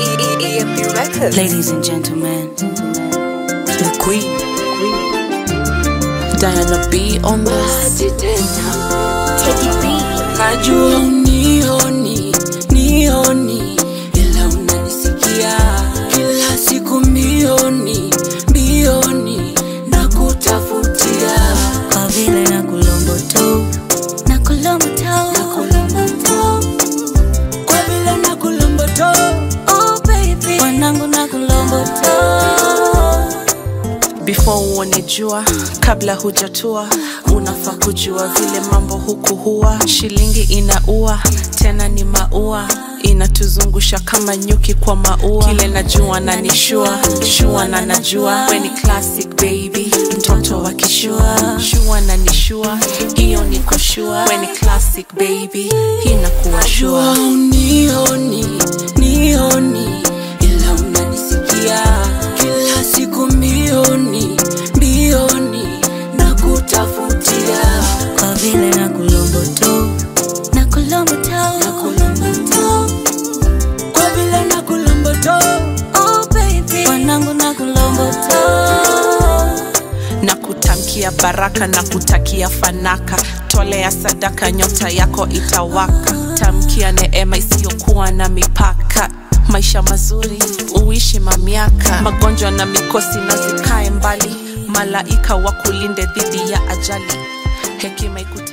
EMP Records. Ladies and gentlemen, the queen, Diana B on this. Najua unioni, nioni, ila unanisikia kila siku mbioni, mbioni na kutafutia kwa vile na kulombo tu, na kulombo tu, na kulombo tu, kwa vile na kulombo tu, oh baby, wanangu na kulombo tu. Before uone jua, kabla hujatua, unafaa kujua vile mambo huku huwa. Shilingi inaua, tena ni maua inatuzungusha kama nyuki kwa maua. Kile najua na nishua, shua na najua, we ni classic baby, mtoto wa kishua, shua na nishua, hiyo ni kushua, we ni classic baby, hii nakuwa shua. Unioni, nioni, ila unanisikia kila siku mbioni, mbioni na kutafutia kwa vile na kulombo tu, na kulombo tu, na kulombo tu, kwa vile na kulombo tu, oh baby, wanangu na kulombo tu na kutamkia baraka na kutakia fanaka tolea sadaka nyota yako itawaka tamkia neema isiyokuwa na mipaka maisha mazuri uishi mamiaka magonjwa na mikosi na zikae mbali malaika wakulinde dhidi ya ajali hekima iku